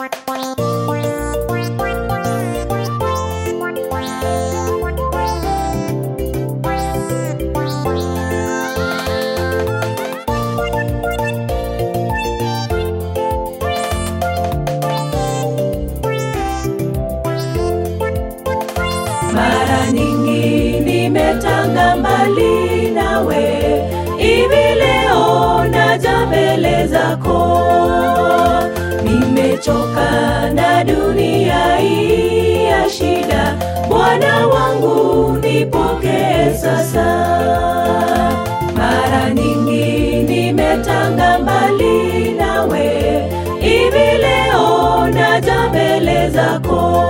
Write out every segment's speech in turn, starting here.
Mara nyingi nimetanga mbali nawe, hivi leo naja mbele zako. Nimechoka na dunia hii ya shida, Bwana wangu nipokee sasa. Mara nyingi nimetanga mbali nawe, hivi leo naja mbele zako.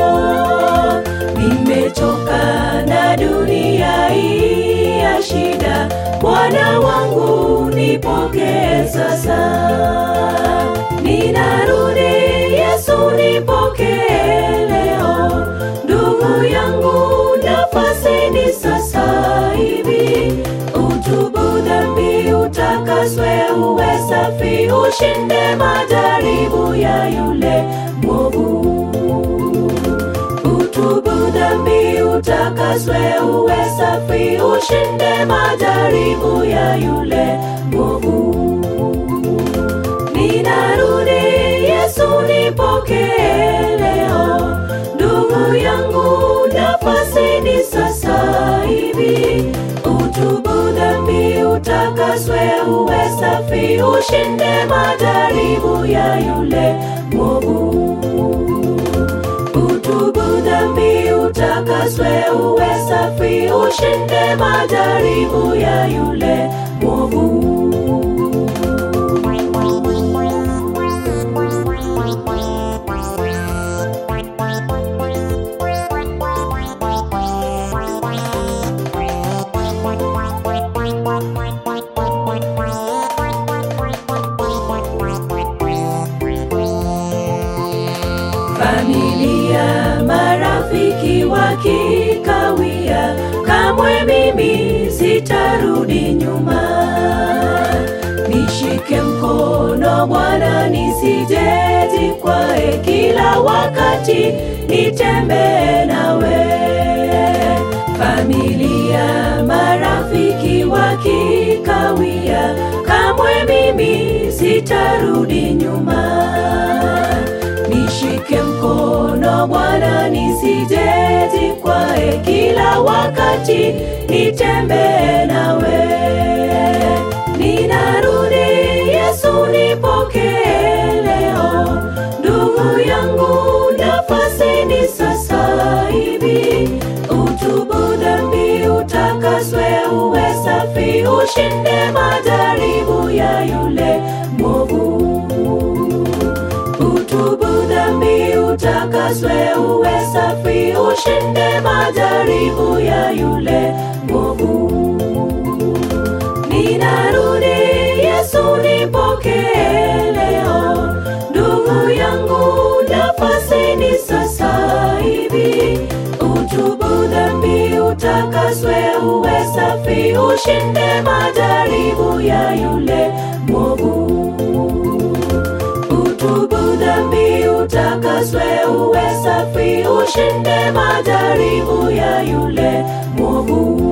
Nimechoka na dunia hii ya shida, Bwana wangu nipokee sasa. Ninarudi Yesu, nipokee leo. Ndugu yangu, nafasi ni sasa hivi. Utubu dhambi, utakaswe, uwe safi, ushinde majaribu ya yule mwovu. Utubu dhambi, utakaswe, uwe safi, ushinde majaribu ya yule mwovu. Ninarudi Yesu, nipokee leo. Ndugu yangu, nafasi ni sasa hivi. Utubu dhambi, utakaswe, uwe safi, ushinde majaribu ya yule mwovu. Utubu dhambi, utakaswe, uwe safi, ushinde majaribu ya yule mwovu. Familia, marafiki wakikawia, kamwe mimi sitarudi nyuma. Nishike mkono Bwana, nisijejikwae, kila wakati nitembee nawe. Familia, marafiki wakikawia, kamwe mimi sitarudi nyuma. Nishike mkono Bwana, nisijejikwae, kila wakati nitembee nawe. Ninarudi Yesu, nipokee leo. Ndugu yangu, nafasi ni sasa hivi. Utubu dhambi, utakaswe, uwe safi, ushinde majaribu ya yule mwovu. Utubu dhambi, utakaswe, uwe safi, ushinde majaribu ya yule mwovu. Ninarudi Yesu, nipokee leo. Ndugu yangu, nafasi ni sasa hivi. Utubu dhambi, utakaswe, uwe safi, ushinde majaribu ya yule mwovu. Utubu dhambi, utakaswe, uwe safi, ushinde majaribu ya yule mwovu.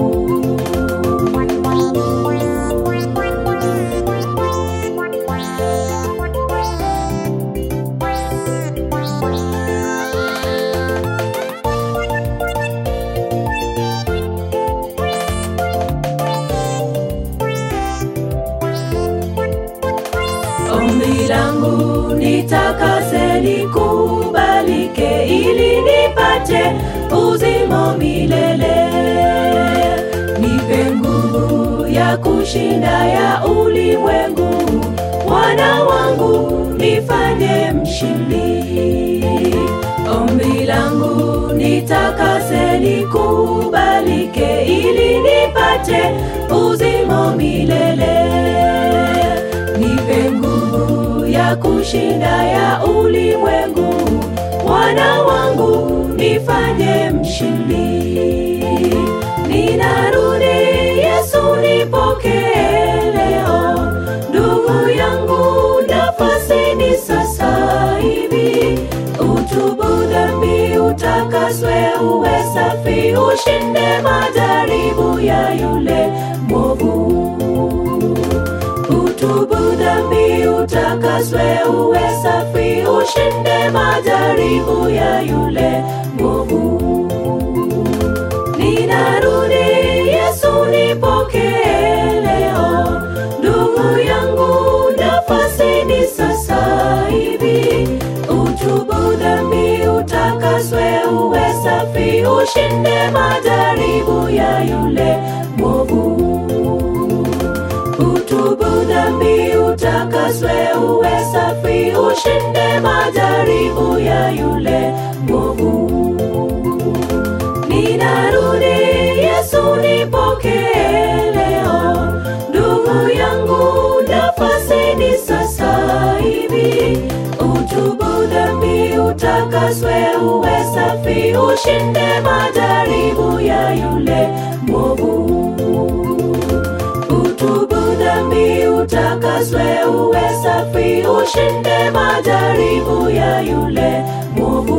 Ombi langu nitakase, nikubalike, ili nipate uzima milele. Nipe nguvu ya kushinda ya ulimwengu, Bwana wangu nifanye mshindi. Ombi langu nitakase, nikubalike, ili nipate uzima milele. Nipe nguvu ya kushinda ya ulimwengu, Bwana wangu nifanye mshindi. Ninarudi Yesu, nipokee leo. Ndugu yangu, nafasi ni sasa hivi. ushinde majaribu ya yule mwovu. Utubu dhambi, utakaswe, uwe safi, ushinde majaribu ya yule mwovu. Ninarudi, Yesu nipokee leo, ndugu yangu, nafasi ni sasa hivi. Utubu dhambi, utakaswe, uwe safi, ushinde majaribu ya yule mwovu. Utubu dhambi, utakaswe, uwe safi, ushinde majaribu ya yule mwovu. Ninarudi, Yesu nipokee leo, ndugu yangu, nafasi ni sasa hivi. Utubu dhambi, utakaswe, uwe safi, ushinde majaribu ya yule mwovu. Utubu dhambi, utakaswe, uwe safi, ushinde majaribu ya yule mwovu.